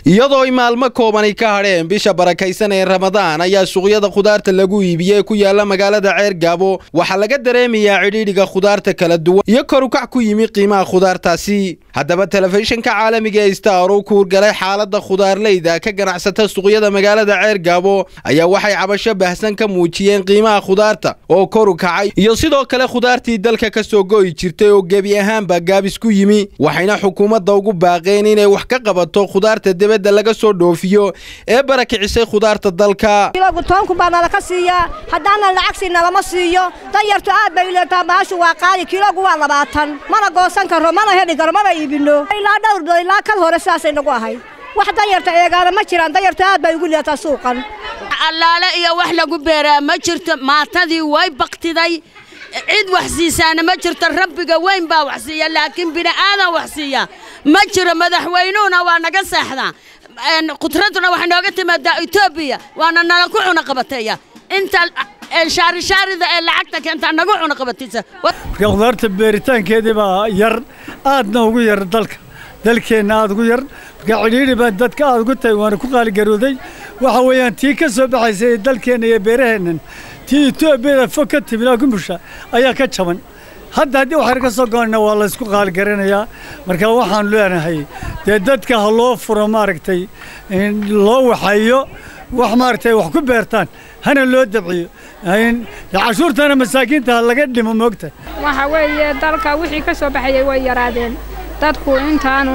iyadoo ay maalmo koobani ka hadheen bisha barakaysan ee ramadaan ayaa suuqyada khudaarta lagu iibiyey ku yaala magaalada ceer gaabo waxaa laga dareemayaa cidhiidhiga khudaarta kala duwan iyo korukac ku yimi qiimaha khudaartaasi haddaba telefishinka caalamiga ee star uu kuurgalay xaalada khudaarleyda ka ganacsata suuqyada magaalada ceer gaabo ayaa waxay cabasho bahsan ka muujiyeen qiimaha khudaarta oo koru kacay iyo sidoo kale khudaartii dalka ka soo go'i jirtay oo gebi ahaanba gaabis ku yimi waxayna xukuumadda ugu baaqeen inay wax ka qabato khudaarta dibadda laga soo dhoofiyo ee barakicisay khudaarta dalka kilogu tobanku baa nala ka siiyaa haddaanan lacag siina lama siiyo danyartu aad bay leetaa baashu waa qaali kilogu waa labaatan mana goosan karo mana heli karo mana iibino ilaa dhowr bilood ilaa kal hore sidaasay nagu ahay wax danyarta eegaana ma jiraan danyartu aad bay ugu leetaa suuqan allaale iyo wax lagu beeraa ma jirto maatadii way baktiday cid wax siisaana ma jirto rabbiga weyn baa wax siiya laakiin bini'aadan wax siiya ma jiro madaxweynuhuna waa naga seexdaa khudraduna waxay nooga timaadaa etoobiya waana nala ku cuna qabateeya inta shaarishaarida ee lacagta keentaa nagu cuna qabataysa marka khudaarta beeritaankeedii baa yar aadna ugu yar dalka dalkeenna aad ugu yar marka cidhiidhi baa dadka aad ugu tahay waana ku qaaligarooday waxa weeyaan tii ka soo baxaysay ee dalkeenna iyo beeraheennan tii etoobiyada fog ka timid kumusha ayaa ka jaban hadda haddii waxyar ka soo goonna waa laysku qaaligaranayaa marka waxaan leenahay dee dadka ha loo furo maaragtay loo waxayo wax maaragtay wax ku beertaan hana loo dabciyo cashuurtana masaakiinta ha laga dhimo moogta waxa weeye dalka wixii ka soo baxayay way yaraadeen dadku intaanu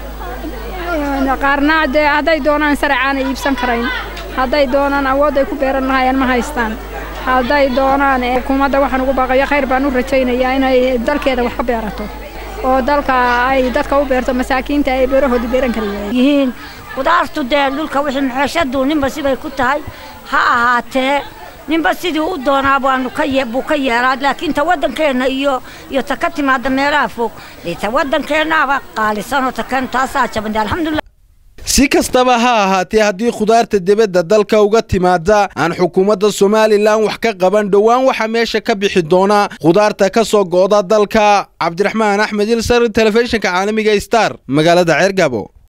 qaarna dee hadday doonaan saracaana iibsan karayn hadday doonaan awoodday ku beeran lahaayeen ma haystaan hadday doonaan xukuumadda waxaan ugu baaqayo khayr baan u rajaynayaa inay dalkeeda wax ka beerato oo dalka ay dadka u beerto masaakiinta ay beerahoodii beeran karayihiin khudaartu dee dhulka wixii maxeeshadu ninba sibay ku tahay ha ahaatee ninba sidii u doonaa baanu ka buu ka yeelaa laakiin ta waddankeenna iyo iyo ta ka timaadda meelaha fog dee ta waddankeennaaba qaalisanoo takan taasaa jabande alxamdulillah si kastaba ha ahaatee haddii khudaarta dibadda dalka uga timaada aan xukuumadda somalilan wax ka qaban dhowaan waxaa meesha ka bixi doona khudaarta ka soo go'da dalka cabdiraxmaan axmed ilsar telefishinka caalamiga star magaalada ceergabo